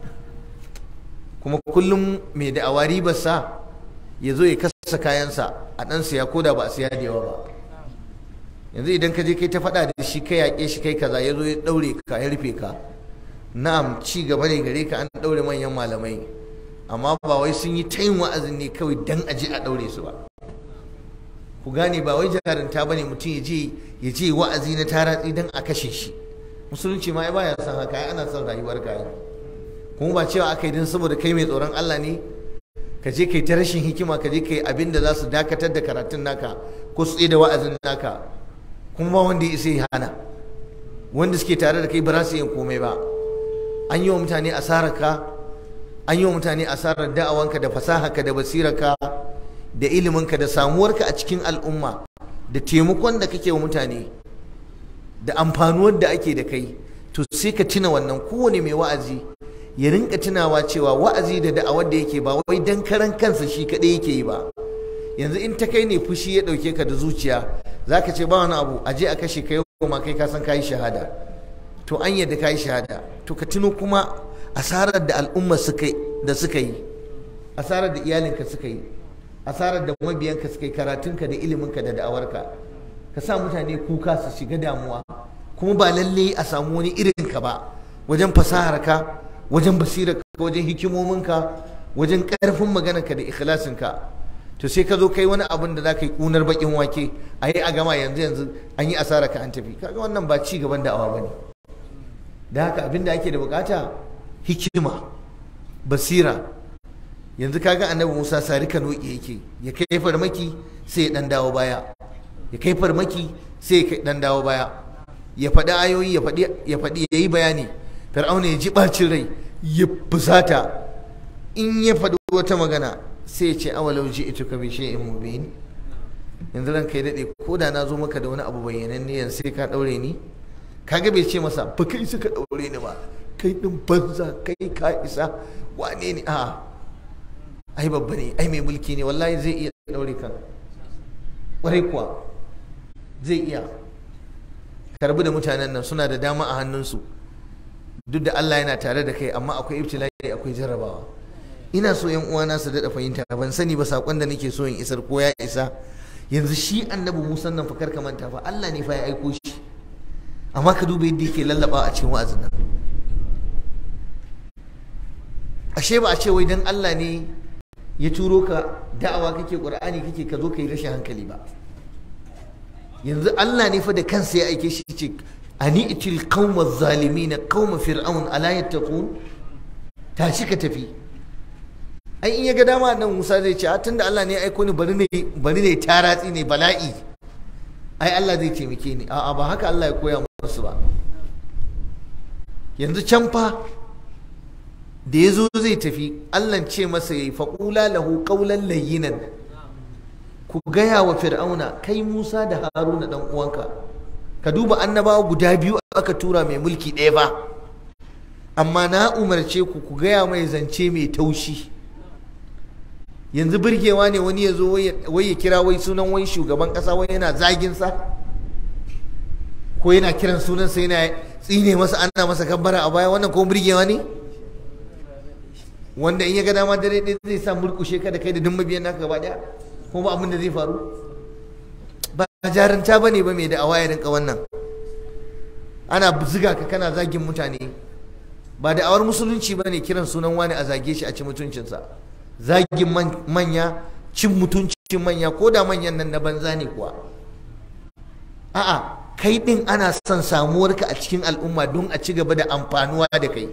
kuma kullum mai da'awa ribarsa ya zo ya kasa kayansa a ɗan siya ko da ba a siya da yawa ba yanzu idan ka je kai ta faɗa da shi kai yaƙe shi kai kaza ya zo ya ɗaure ka ya rufe ka na'am ci gaba ne gare ka an ɗaure manyan malamai amma ba wai sun yi ta yin wa'azin ne kawai dan aje a ɗaure su ba ku gane ba wai jarinta ba ne mutum ya je ya je wa'azi na taratsi dan a kashe shi musulunci ma ba ya san haka ana son rayuwar ka kuma ba cewa aka yi don saboda kai mai tsoron Allah ne ka je kai ta rashin hikima ka je kai abin da za su dakatar da karatun naka ko su da wa'azin naka kuma ba wanda ya isa ya hana wanda suke tare da kai ba za su yin komai ba an yi wa mutane asararka an yi wa mutane asarar da'awanka da fasaharka da basirarka da iliminka da samuwarka a cikin al'umma da taimakon da kake wa mutane da amfanuwar da ake da kai to sai ka tuna wannan kowane mai wa'azi ya rinka tunawa cewa wa'azi da da'awar da yake ba wai dan karan kansa shi kaɗai yake yi ba yanzu in ta kai ne fushi ya ɗauke ka da zuciya za ka ce ba wani abu a je a kashe ka yau ma kai ka san ka yi shahada to an yadda ka yi shahada to ka tuno kuma asarar da al'umma da suka yi asarar da iyalinka suka yi asarar da mabiyanka suka yi karatunka da iliminka da da'awarka ka sa mutane kuka su shiga damuwa kuma ba lalle a samu wani irin ka ba wajen fasaharka wajen basirarka wajen hikimominka wajen karfin maganarka da ikhlasinka to sai ka zo kai wani abin da za ka yi kunar bakin wake a yi a gama yanzu yanzu an yi asara ka an tafi kaga wannan ba ci gaban da'awa ba ne da haka abin da ake da bukata hikima basira yanzu kaga annabi musa sari kano yake ya kai farmaki sai ya dan dawo baya ya kai farmaki sai ya dan dawo baya ya faɗi ayoyi ya faɗi ya faɗi ya yi bayani fir'auna ya ji ɓacin rai ya fusata in ya faɗi wata magana sai ya ce awalau ji ito ka bishe in mubin yanzu ran kai daɗe ko da na zo maka da wani abu bayyananne yanzu sai ka ɗaure ni kaga bai ce masa ba kai suka ɗaure ni ba kai ɗin banza kai ka isa wane ne a ai babba ne ai mai mulki ne wallahi zai iya ɗaure kan ƙwarai kuwa zai iya karbi da mutanen nan suna da dama a hannunsu duk da Allah yana tare da kai amma akwai ibtila'i akwai jarrabawa ina so yan uwana su daɗa fahimta ban sani ba sakon da nake so in isar ko ya isa yanzu shi annabi Musa nan fa karka manta fa Allah ne fa ya aiko shi amma ka duba yadda yake lallaba a cikin wa'azin nan ashe ba a ce wai dan Allah ne ya turo ka da'awa kake qur'ani kake ka zo kai rashin hankali ba yanzu Allah ne fa da kansa ya aike shi ce ani itil qauma zalimin qauma fir'aun ala yattaqun tashi ka tafi ai in ya ga dama nan Musa zai ce tunda Allah ne ya aiko ni bari ne bari ne taratsi ne bala'i ai Allah zai taimake ni a'a ba haka Allah ya koya musu ba yanzu can fa da ya zo zai tafi Allah ce masa yayi faqula lahu qawlan layyinan ku gaya wa fir'auna kai Musa da Haruna dan uwanka ka duba annabawa guda biyu aka tura mai mulki ɗaya ba amma na umarce ku ku gaya mai zance mai taushi yanzu birgewa ne wani ya zo wai ya kira wai sunan wai shugaban ƙasa wai yana zaginsa ko yana kiran sunansa yana tsine masa ana masa kabbara a baya wannan ko birgewa ne wanda in ya ga dama dare ɗaya zai sa murkushe ka da kai da duk mabiyan naka gaba ɗaya ko ba abin da zai faru ba jaranta ba ne ba mai da awa ya rinka wannan ana ziga ka kana zagin mutane ba da awar musulunci ba ne kiran sunan wani a zage shi a ci mutuncinsa zagin manya cin mutuncin manya ko da manyan nan na banza ne kuwa a'a kai din ana son samuwarka a cikin al'umma don a ci gaba da amfanuwa da kai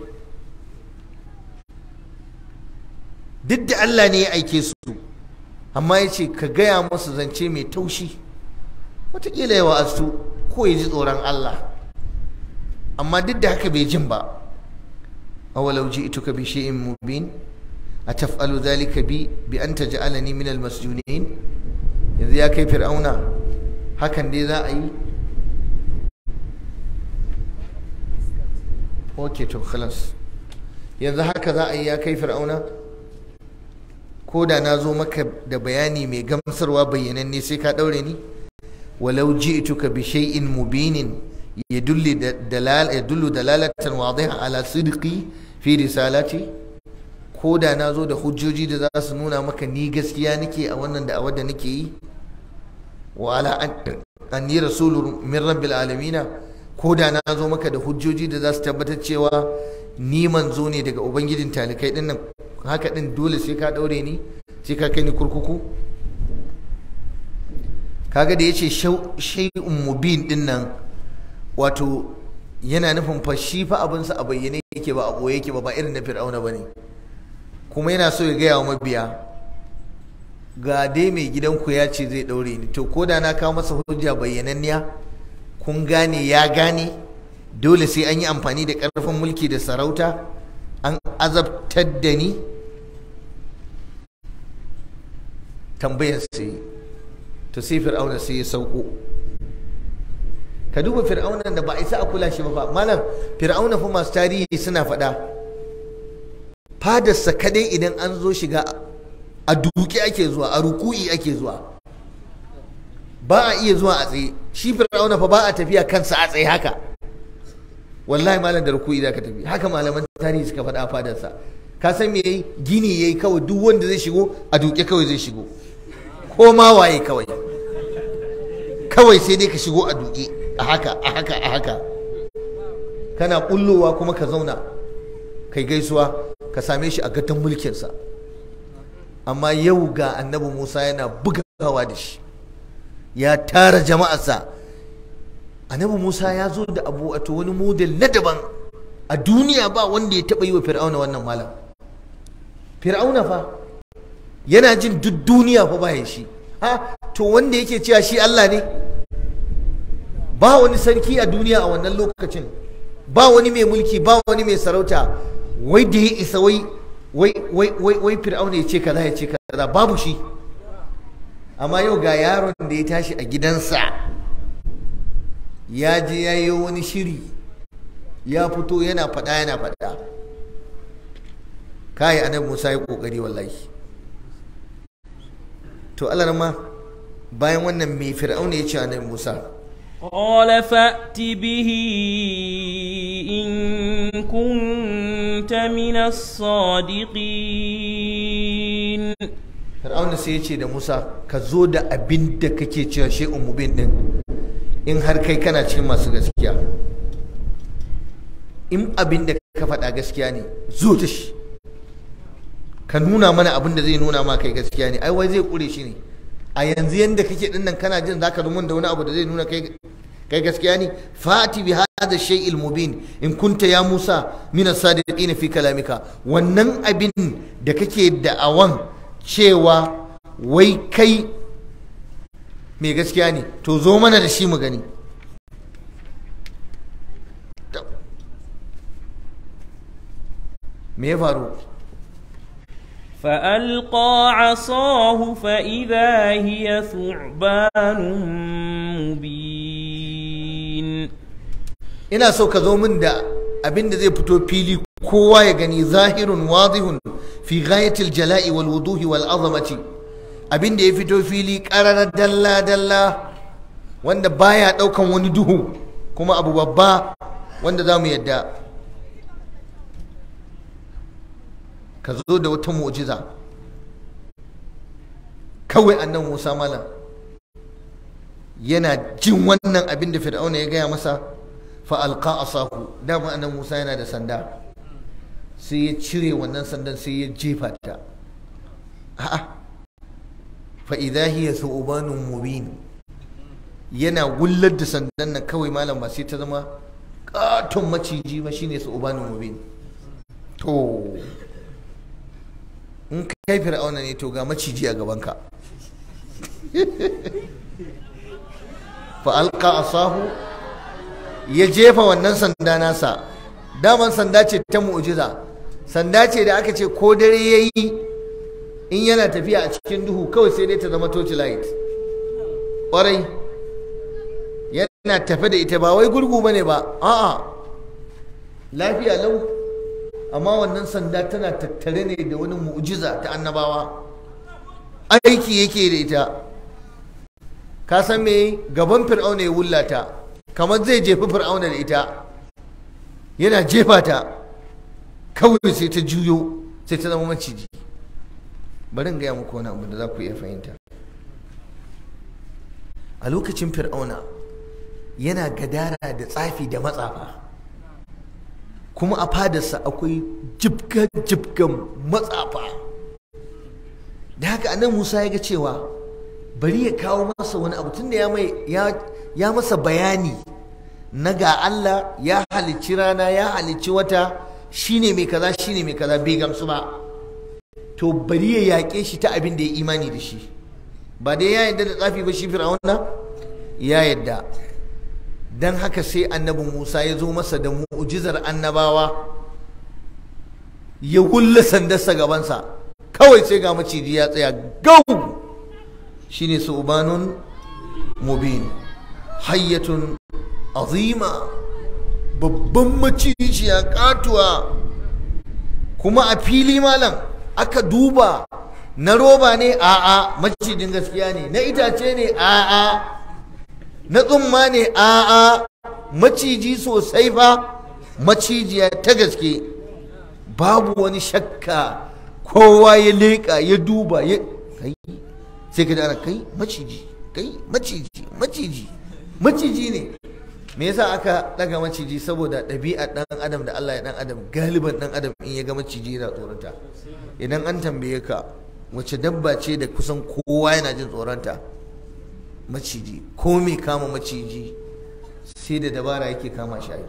duk da Allah ne ya aike su amma ya ce ka gaya masu zance mai taushi wataƙila ya wa'azu ko ya ji tsoron Allah amma duk da haka bai jin ba awalau ji ituka bi shay'in mubin ataf'alu dhalika bi bi an taj'alani min almasjunin yanzu ya kai fir'auna hakan dai za a yi okay to khalas yanzu haka za a yi ya kai fir'auna ko da na zo maka da bayani mai gamsarwa bayyananne sai ka daure ni walau ji'tuka bi shay'in mubinin yadullu dalal yadullu dalalatan wadiha ala sidqi fi risalati ko da na zo da hujjoji da za su nuna maka ni gaskiya nake a wannan da da nake yi wa ala anni rasulun min rabbil alamin ko da na zo maka da hujjoji da za su tabbatar cewa ni manzo ne daga ubangijin talikai dinnan haka din dole sai ka daure ni sai ka kai ni kurkuku kaga da yace shay'un mubin din nan wato yana nufin fa shi fa abin sa a bayyane yake ba a boye yake ba ba irin na fir'auna bane kuma yana so ya gaya wa mabiya ga dai mai gidanku ya ce zai daure ni to ko da na kawo masa hujja bayyananniya kun gane ya gane dole sai an yi amfani da ƙarfin mulki da sarauta an azabtar da ni tambayar sai to sai fir'auna sai ya sauko ka duba fir'auna da ba isa a kula shi ba malam fir'auna fa masu tarihi suna faɗa fadarsa kadai idan an zo shiga a duki ake zuwa a ruku'i ake zuwa ba a iya zuwa a tsaye shi fir'auna fa ba a tafiya kansa a tsaye haka wallahi malam da ruku'i za ka tafi haka malaman tarihi suka faɗa a fadarsa ka san me yayi gini yayi kawai duk wanda zai shigo a duke kawai zai shigo ko ma waye kawai kawai sai dai ka shigo a duke a haka a haka a haka kana bullowa kuma ka zauna kai gaisuwa ka same shi a gatan mulkinsa amma yau ga annabi musa yana bugawa da shi ya tara jama'arsa annabi musa ya zo da abu wato wani model na daban a duniya ba wanda ya taɓa yi wa fir'auna wannan malam fir'auna fa yana jin duk duniya fa bayan shi ha to wanda yake cewa shi allah ne ba wani sarki a duniya a wannan lokacin ba wani mai mulki ba wani mai sarauta wai da ya isa wai wai wai wai wai fir'auna ya ce kaza ya ce kaza babu shi amma yau ga yaron da ya tashi a gidansa ya je ya yi wani shiri ya fito yana faɗa yana faɗa kai annabi Musa ya kokari wallahi to Allah ma bayan wannan mai fir'auna ya ce annabi Musa قال فأت به إن كنت من الصادقين fir'auna sai ya ce da Musa ka zo da abin da kake cewa shay'un mubin din in har kai kana cikin masu gaskiya in abin da ka faɗa gaskiya ne zo da shi ka nuna mana abin da zai nuna ma kai gaskiya ne ai wai zai kure shi ne a yanzu yanda kake din nan kana jin zaka rumun da wani abu da zai nuna kai kai gaskiya ne fati bi hada shay'il mubin in kunta ya Musa min as-sadiqin fi kalamika wannan abin da kake da'awan cewa wai kai mai gaskiya ne to zo mana da shi mu gani me ya faru فألقى عصاه فإذا هي ثعبان مبين ina so ka zo min da abin da zai fito fili kowa ya gani zahirun wadihun fi ghayatil jala'i wal wuduhi wal azamati abin da ya fito fili ƙararar dalla dalla wanda baya ɗaukan wani duhu kuma abu babba wanda za mu yadda ka zo da wata mu'jiza kawai annan musa malam yana jin wannan abin da fir'auna ya gaya masa fa'alƙa asahu dama annan musa yana da sanda sai ya cire wannan sandan sai ya jefa ta a'a fa'iza hiya su'ubanun mubin yana wullar da sandan nan kawai malam ba sai ta zama katon maciji ba shine su'ubanun mubin to in kai fir'auna ne to ga maciji a gabanka fa'alƙa asahu ya jefa wannan sanda nasa daman sanda ce ta mu'jiza sanda ce da aka ce ko dare ya yi in yana tafiya a cikin duhu kawai sai dai ta zama torch light ƙwarai yana tafe da ita ba wai gurgu ba ne ba a'a lafiya lau amma wannan sanda tana tattare ne da wani mu'jiza ta annabawa aiki yake da ita ka san me gaban fir'auna ya wullata kamar zai jefi fir'auna da ita yana jefa ta kawai sai ta juyo sai ta zama maciji bari in gaya muku wani abu da za ku iya fahimta a lokacin fir'auna yana gadara da tsafi da matsafa kuma a fadarsa akwai jibga-jibgan matsafa da haka anan musa ya ga cewa bari ya kawo masa wani abu tunda ya mai ya masa bayani na ga Allah ya halicci rana ya halicci wata shine mai kaza shine mai kaza bai gamsu ba to bari ya yaƙe shi ta abin da ya imani da shi ba dai ya yadda da tsafi ba shi fir'auna ya yadda dan haka sai annabi Musa ya zo masa da mu'jizar annabawa ya hulla sandarsa gabansa kawai sai ga maciji ya tsaya gau shine su'banun mubin hayyatun azima babban macijiya katuwa kuma a fili malam aka duba na roba ne a'a macijin gaskiya ne na itace ne a'a na tsumma ne a'a maciji sosai fa macijiya ta gaske babu wani shakka kowa ya leƙa ya duba ya kai sai ka ana kai maciji kai maciji maciji maciji ne me yasa aka daga maciji saboda ɗabi'a ɗan adam da Allah ya ɗan adam galiban ɗan adam in ya ga maciji yana tsoronta idan an tambaye ka wace dabba ce da kusan kowa yana jin tsoronta maciji ko me kama maciji sai da dabara yake kama shi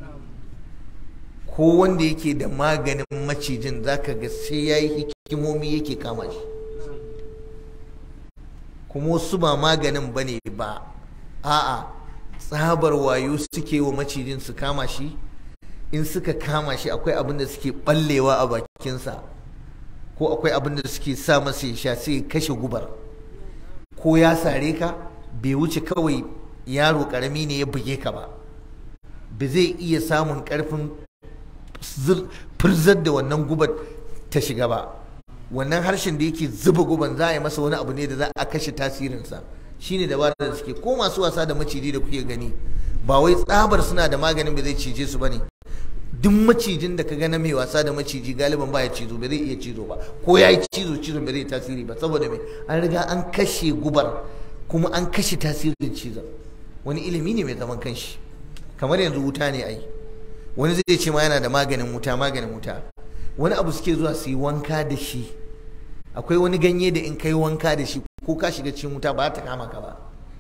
ko wanda yake da maganin macijin zaka ga sai ya yi hikimomi yake kama shi kuma wasu ba maganin ba ne ba a'a tsabar wayo suke wa macijin su kama shi in suka kama shi akwai abin da suke ballewa a bakinsa ko akwai abin da suke sa masa ya sha sai ya kashe gubar ko ya sare ka bai wuce kawai yaro karami ne ya buge ka ba ba zai iya samun karfin firzar da wannan gubar ta shiga ba wannan harshen da yake zuba guban za a yi masa wani abu ne da za a kashe tasirinsa shine dabarar da suke ko masu wasa da maciji da kuke gani ba wai tsabar suna da maganin ba zai cije su bane duk macijin da ka ga na mai wasa da maciji galiban ba ya cizo ba zai iya cizo ba ko ya yi cizo cizo ba zai tasiri ba saboda mai an riga an kashe gubar kuma an kashe tasirin cizon wani ilimi ne mai zaman kanshi kamar yanzu wuta ne ai wani zai ce ma yana da maganin wuta maganin wuta wani abu suke zuwa su yi wanka da shi akwai wani ganye da in kai wanka da shi ko ka shiga cikin wuta ba ta kama ka ba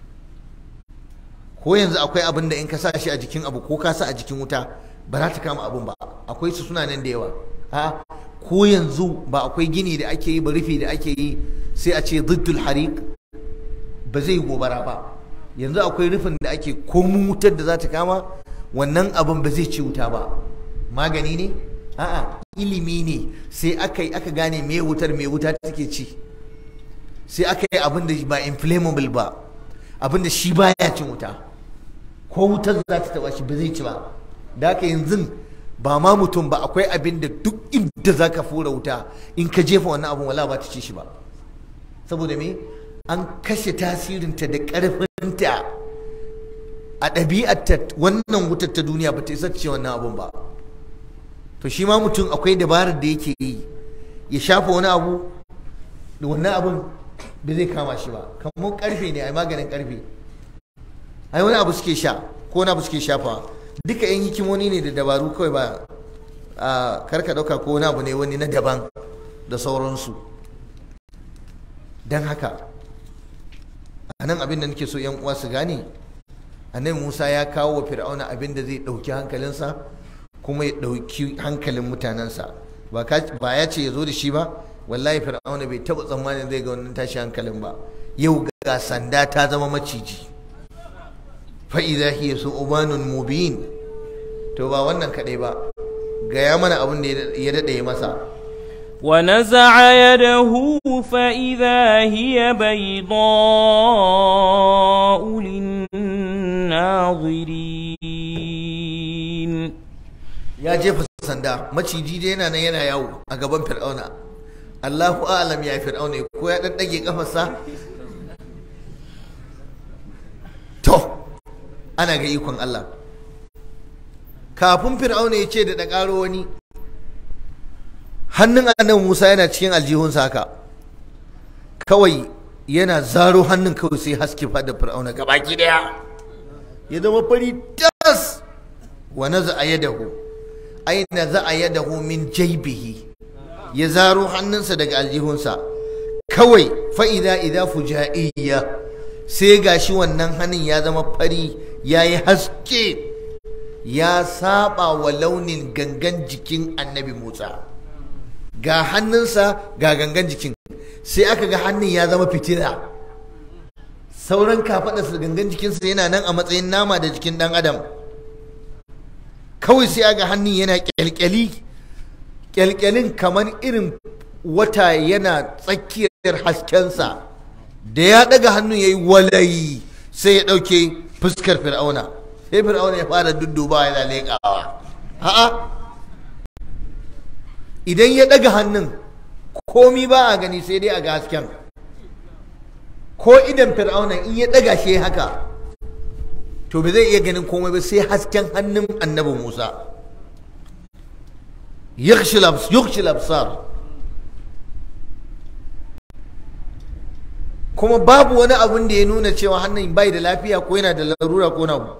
ko yanzu akwai abin da in ka sa shi a jikin abu ko ka sa a jikin wuta ba za ta kama abun ba akwai su suna nan da yawa a ko yanzu ba akwai gini da ake yi ba rufi da ake yi sai a ce ziddul harik ba zai gobara ba yanzu akwai rufin da ake komun wutar da za ta kama wannan abin ba zai ci wuta ba magani ne a'a ilimi ne sai aka yi aka gane me wutar me wuta take ci sai aka yi abin da ba inflammable ba abin da shi baya cin wuta ko wutar za ta taba shi ba zai ci ba da haka yanzu ba ma mutum ba akwai abin da duk inda za ka fura wuta in ka jefa wannan abin wala ba ta ci shi ba saboda me an kashe tasirinta da ƙarfinta a ɗabi'arta wannan wutar ta duniya ba ta isa ce wannan abun ba to shi ma mutum akwai dabarar da yake yi ya shafa wani abu da wannan abun ba zai kama shi ba kamar karfe ne a maganin karfe ai wani abu suke sha ko wani abu suke shafa duka yan hikimoni ne da dabaru kawai ba a karka dauka ko wani abu ne wani na daban da sauransu don haka a nan abin da nake so yan uwa su gane annabi musa ya kawo wa fir'auna abin da zai ɗauki hankalinsa kuma ya ɗauki hankalin mutanensa ba ya ce ya zo da shi ba wallahi fir'auna bai taɓa tsammanin zai ga wannan tashi hankalin ba yau ga sanda ta zama maciji fa'iza hiya su ubanun mubin to ba wannan kaɗai ba gaya mana abin da ya daɗe masa ونزع يده فإذا هي بيضاء للناظرين ya jefa sanda maciji dai yana nan yana yawo a gaban fir'auna Allahu a'lam ya fir'auna ko ya dan dage kafarsa to ana ga ikon Allah kafin fir'auna ya ce da da karo wani hannun annabi Musa yana cikin aljihunsa haka kawai yana zaro hannun kawai sai haske fada fir'auna gabaki daya ya zama fari tas wa naza yadahu aina za a yadahu min jaibihi ya zaro hannunsa daga aljihunsa kawai fa'ida idza fuja'iyya sai gashi wannan hannun ya zama fari ya yi haske ya saba wa launin gangan jikin annabi musa ga hannunsa ga gangan jikin sai aka ga hannun ya zama fitila sauran kafaɗarsa gangan jikinsa yana nan a matsayin nama da jikin ɗan adam kawai sai aga hannun yana kyalkyali kyalkyalin kamar irin wata yana tsakiyar haskensa da ya daga hannun ya yi walayi sai ya ɗauke fuskar fir'auna sai fir'auna ya fara dudduba yana leƙawa a'a idan ya daga hannun komi ba a gani sai dai a ga hasken ko idan fir'auna in ya daga shi haka to ba zai iya ganin komai ba sai hasken hannun annabi Musa yukhshi labsar kuma babu wani abun da ya nuna cewa hannun bai da lafiya ko yana da larura ko nabu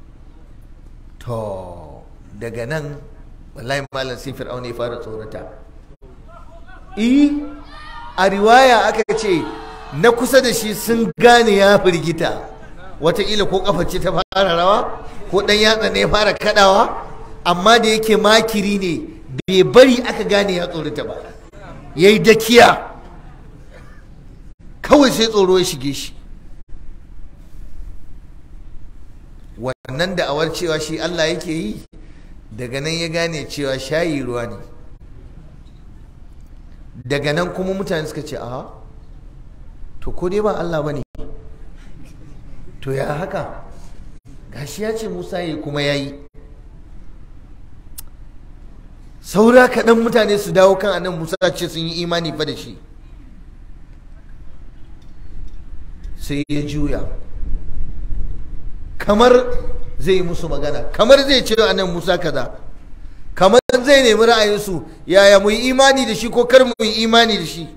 to daga nan wallahi malam sai fir'auna ya fara tsorata eh a riwaya aka ce na kusa da shi sun gane ya firgita wataƙila ko ƙafa ce ta fara rawa ko ɗan yatsa ne ya fara kaɗawa amma da yake makiri ne bai bari aka gane ya tsorata ba ya yi dakiya kawai sai tsoro ya shige shi wannan da'awar cewa shi Allah yake yi daga nan ya gane cewa shayi ruwa ne daga nan kuma mutane suka ce a to ko dai ba Allah ba ne to ya haka gashi ya ce Musa ya kuma ya yi saura kaɗan mutane su dawo kan annan Musa ce sun yi imani fa da shi sai ya juya kamar zai yi musu magana kamar zai ce annan Musa kaza kamar zai nemi ra'ayinsu yaya mu yi imani da shi ko kar mu yi imani da shi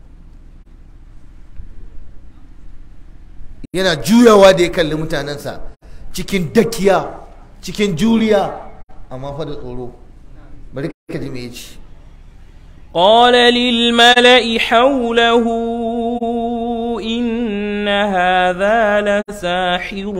yana juyawa da ya kalli mutanensa cikin dakiya cikin juriya amma fa da tsoro bari ka ji me yace قال للملأ حوله إن هذا لساحر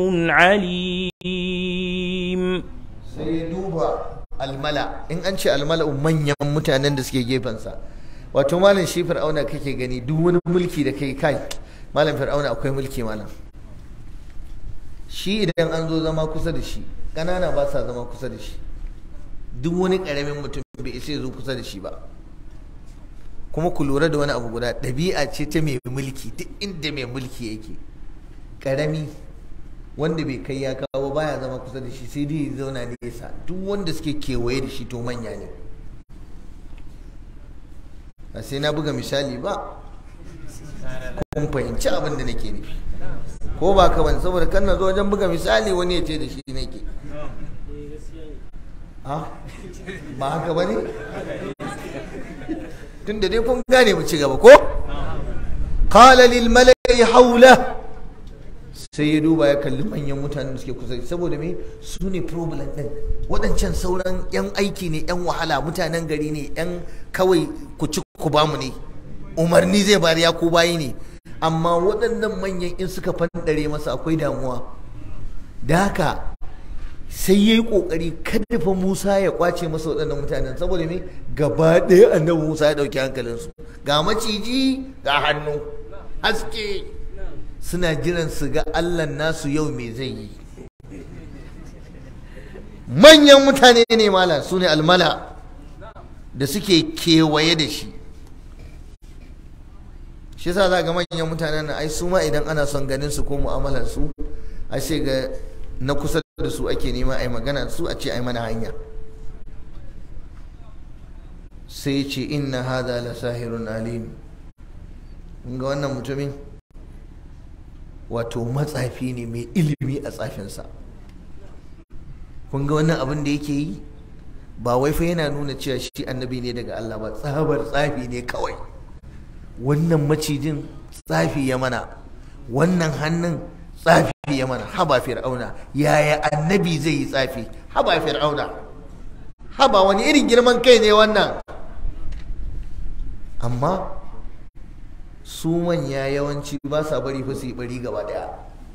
عليم sai ya duba almala in an ce almala manyan mutanen da suke gefensa wato malam shi fir'auna kake gani duk wani mulki da kai kai malam fir'auna akwai mulki malam shi idan an zo zama kusa da shi ƙanana ba sa zama kusa da shi duk wani ƙaramin mutum bai isa zo kusa da shi ba kuma ku lura da wani abu guda ɗabi'a ce ta mai mulki duk inda mai mulki yake ƙarami wanda bai kai ya kawo baya zama kusa da shi sai dai ya zauna nesa duk wanda suke kewaye da shi to manya ne ba sai na buga misali ba kun fahimci abin da nake nufi ko ba ka bane saboda kan na zo wajen buga misali wani ya ce da shi nake ba haka ba ne tun da dai kun gane mu ci gaba ko qala lil mala'i haula sai ya duba ya kalli manyan mutanen da suke kusa saboda me su ne problem din waɗancan sauran yan aiki ne yan wahala mutanen gari ne yan kawai ku ci ku bamu ne umarni zai bari ya ku bayi ne amma waɗannan manyan in suka fandare masa akwai damuwa da haka sai ya yi ƙoƙari kada fa Musa ya kwace masa waɗannan mutanen saboda me gaba ɗaya annabi Musa ya ɗauki hankalinsu ga maciji ga hannu haske suna jiran su ga Allah nasu yau me zai yi manyan mutane ne mala su ne almala da suke kewaye da shi shi yasa za ga manyan mutanen ai su ma idan ana son ganin su ko mu'amalar su a ce ga na kusa da su ake nema ai magana su a ce ai mana hanya sai ce inna hada la sahirun alim ga wannan mutumin wato matsafi ne mai ilimi a tsafinsa kun ga wannan abin da yake yi ba wai fa yana nuna cewa shi annabi ne daga Allah ba tsabar tsafi ne kawai wannan macijin tsafi ya mana wannan hannun tsafi ya mana haba fir'auna yaya annabi zai yi tsafi haba fir'auna haba wani irin girman kai ne wannan amma su manya yawanci ba sa bari fa su yi bari gaba daya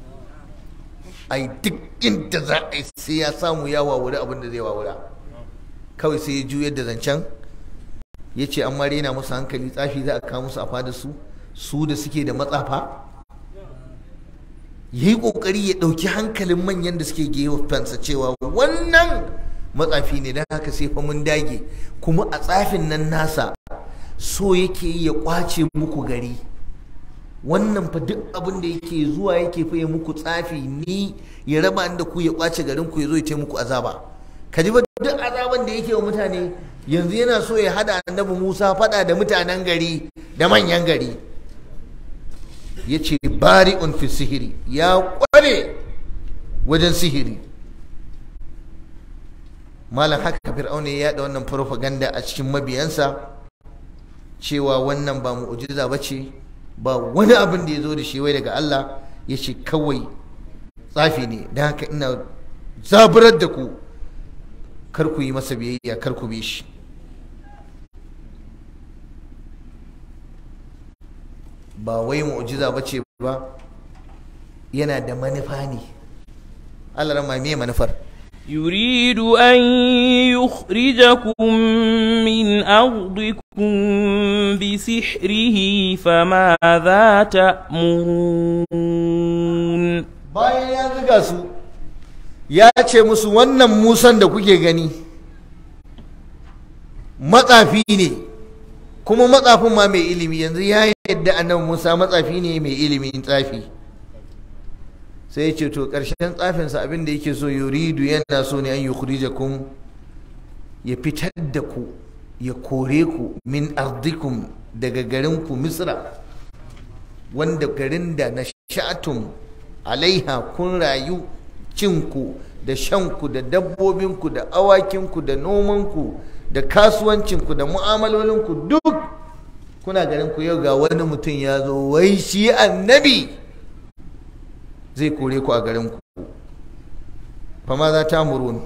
ai duk inda za a yi sai ya samu ya wawuri abin da zai wawura kawai sai ya juyar da zancen ya ce an rena musu hankali tsafi za a kawo musu a fada su su da suke da matsafa ya yi ƙoƙari ya ɗauki hankalin manyan da suke gefensa cewa wannan matsafi ne don haka sai fa mun dage kuma a tsafin nan nasa so yake yi ya ƙwace muku gari wannan fa duk abin da yake zuwa yake fa ya muku tsafi ni ya raba da ku ya ƙwace garin ku ya zo ya ce muku azaba ka ji ba duk azaban da yake wa mutane yanzu yana so ya hada annabi Musa fada da mutanen gari da manyan gari ya ce bari'un fi sihiri ya kware wajen sihiri malam haka fir'auna ya yada wannan propaganda a cikin mabiyansa cewa wannan ba mu'ujiza ba ce ba wani abin da ya zo da shi wai daga Allah ya ce kawai tsafi ne don haka ina zaburar da ku kar ku yi masa biyayya kar ku bi shi ba wai mu'jiza ba ce ba yana da manufa ne Allah rama me manufar يريد أن يخرجكم من أرضكم بسحره فماذا تأمرون bayan ya zuga su ya ce musu wannan musan da kuke gani matsafi ne kuma matsafin ma mai ilimi yanzu ya yadda annabi musa matsafi ne mai ilimin tsafi sai ya ce to ƙarshen tsafinsa abin da yake so yuridu yana so ne an yi kun ya fitar da ku ya kore ku min ardikum daga garinku misra wanda garin da na sha'atum alaiha kun rayu cinku da shanku da dabbobinku da awakinku da nomanku da kasuwancinku da mu'amalolinku duk kuna ganin ku yau ga wani mutum ya zo wai shi annabi zai kore ku a garinku fama za ta muruni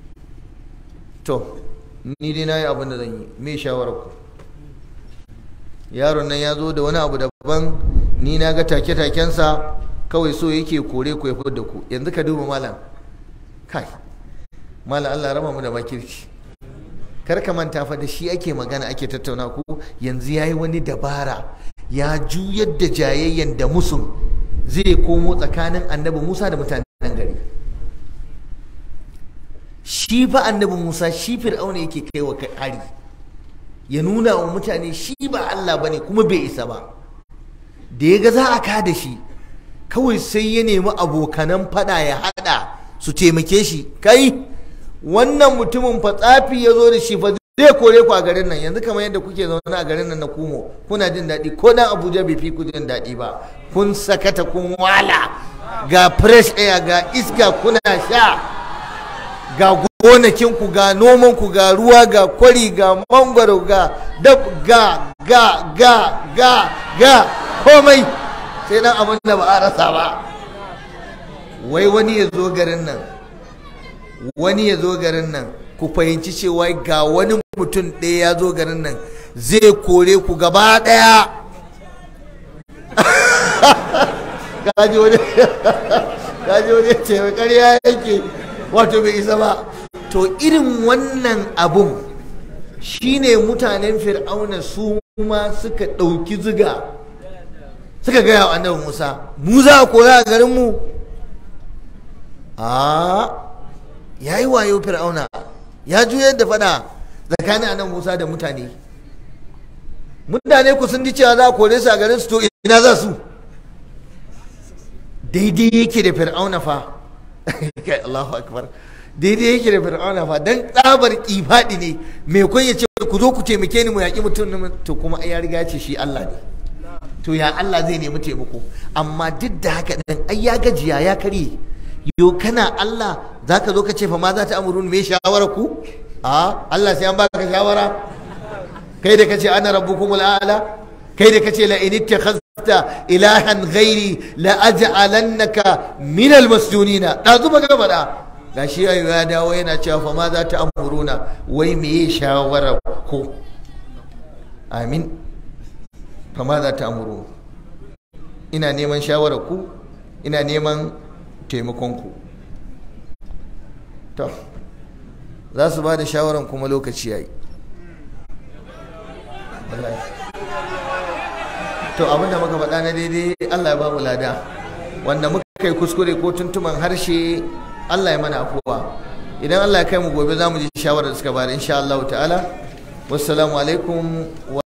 to ni dai na yi abin da zan yi me shawarar ku yaron nan ya zo da wani abu daban ni na ga take-takensa kawai so yake kore ku ya da ku yanzu ka duba malam kai malam Allah raba mu da makirci kar ka manta fa da shi ake magana ake tattauna ku yanzu yayi wani dabara ya juyar da jayayyan da musun zai komo tsakanin annabi Musa da mutanen gari shi fa annabi Musa shi fir'auna yake kai wa hari ya nuna wa mutane shi ba Allah bane kuma bai isa ba da ya ga za a ka da shi kawai sai ya nemi abokanan fada ya hada su taimake shi kai wannan mutumin fa tsafi ya zo da shi fa zai kore ku a garin nan yanzu kamar yadda kuke zaune a garin nan na kumo kuna jin daɗi ko dan abuja bai fi ku jin daɗi ba kun sakata kun wala ga fresh air ga iska kuna sha ga gonakinku ga nomanku ga ruwa ga kwari ga mangwaro ga dab ga ga ga ga ga komai sai dan abin da ba a rasa ba wai wani ya zo garin nan wani ya zo garin nan ku fahimci cewa ga wani mutum ɗaya ya zo garin nan zai kore ku gaba ɗaya kaji wani kaji wani ce ƙarya yake wato bai isa ba to irin wannan abun shine mutanen fir'auna su ma suka ɗauki ziga suka gaya wa annabi musa mu za a kora a garinmu a ya yi wayo fir'auna ya juyar da fada tsakanin annabi musa da mutane mutane ku sun ji cewa za a kore su a garin su to ina za su daidai yake da fir'auna fa kai Allahu akbar daidai yake da fir'auna fa dan tsabar kifadi ne me kun ya ce ku zo ku taimake ni mu yaki mutum to kuma ya riga ce shi Allah ne to ya Allah zai nemi taimako amma duk da haka dan ai ya gajiya ya karye yo kana Allah zaka zo ka ce fa ma za ta amurun me shawara ku a Allah sai an baka shawara kai da kace ana rabbukumul a'la kai da kace la in ittakhadta ilahan ghairi la aj'alannaka min almasjunina da zuba ga bada gashi ayo ya dawo yana cewa fa ma za ta amuruna wai me shawara ku amin fa ma za ta amuru ina neman shawara ku ina neman taimakon ku to za su ba da shawaran kuma lokaci yayi to abinda muka faɗa na daidai Allah ya ba mu lada wanda muka kai kuskure ko tuntuman harshe Allah ya mana afuwa idan Allah ya kai mu gobe za mu ji shawarar da suka bada insha Allah ta'ala wassalamu alaikum